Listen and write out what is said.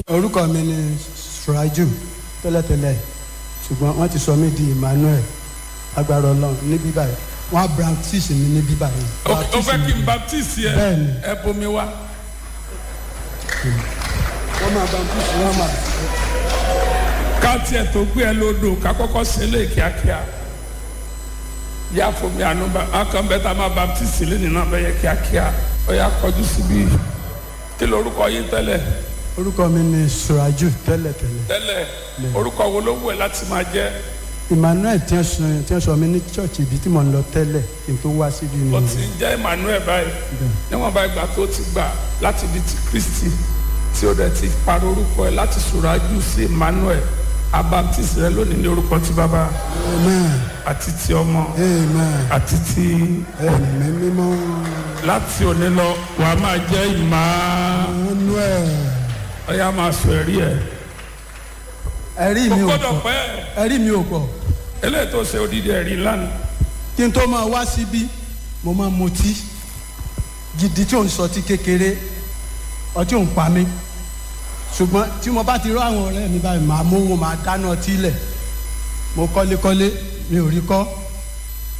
orúkọ mi ni suraju tẹ́lẹ̀tẹ́lẹ̀ ṣùgbọ́n wọ́n ti sọ mí di emmanuel agbára ọlọ́run ní bíbá yìí wọ́n á baptist mi ní bíbá yìí. ó fẹ́ kí n baptist yẹ Bẹ́ẹ̀ni. ẹ bomi wá. wọ́n máa baptist wọ́n máa. ká tiẹ̀ tó gbé ẹ lódò ká kọ́kọ́ ṣe lé kíákíá yá fomi àánú bá akàn bẹ́ẹ̀ tá a máa baptist lé nínú abẹ́yẹ kíákíá ó yá kọjú síbí kí lorúkọ yín tẹ́lẹ̀ orúkọ mi ni suraju tẹ́lẹ̀tẹ́lẹ̀ tẹ́lẹ̀ orúkọ wo ló wù ẹ́ láti máa jẹ́ emmanuel tí wọ́n sọ tí wọ́n sọ mí ní church ibi tí mo ń lọ tẹ́lẹ̀ kí n tó wá síbi ni. ó ti ń jẹ́ emmanuel báyìí níwọ̀n bá ìgbà tó ti gbà láti di ti kristi tí ó dẹ̀ ti parí orúkọ ẹ̀ láti sùrájú sí emmanuel abaptist rẹ lónìí ní orúkọ ti bàbá amen àti ti ọmọ amen àti ti ẹ̀mí mímọ́ láti òní lọ wà á máa jẹ́ ìmá emmanuel ọ̀yà máa sọ ẹ̀rí ẹ̀ ẹ̀rí kò mi ò gbọ́dọ̀ pọ̀ pẹ́ ẹ̀rí mi ò pọ̀ eléyìí tó ṣe odidi ẹ̀rí lánàá kí n tó máa wá síbí mo máa mutí gidi tí ò ń sọtí kékeré ọtí ò ń pa mí ṣùgbọ́n tí mo bá ti rọ àwọn ọ̀rẹ́ mi báyìí màá mówó màá dáná ọtí lẹ̀ mo kọ́lékọ́lé mi ò rí kọ́